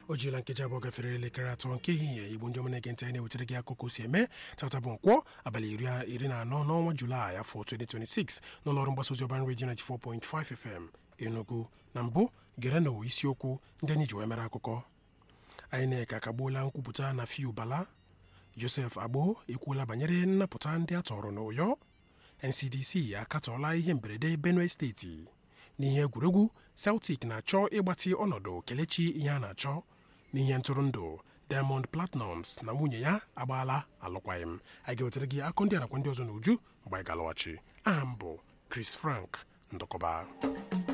o jirila nkeji abụọ gafere elekere atọ nke ehihie igbo ndị ọma na-ege ntị anyị na-ewetara gị akụkọ si eme tata bụ nkwọ abalị iri na anọ n'ọnwa julaị afọ 2026 n'ụlọọrụ mgbasa ozi ọban redio 94.5 fm enugu na mbụ gerenụ isiokwu ndị anyị ji wee mere akụkọ INEC akagbuola nkwupụta na fiu bala josef agbo ekwuola banyere nnapụta ndị a tọrọ n'ụyọ ncdc akatọọla ihe mberede benue steeti n'ihe egwuregwu celtic na-achọ ịgbatị ọnọdụ kelechi ihe a na-achọ n'ihe ntụrụndụ diamond platnums na nwunye ya agbaala alụkwaghịm anyị ga-ewetara gị akụ ndị a nakwa ndị ọzọ n'uju mgbe anyị ga-alọghachi aha m bụ chris frank ndụkọba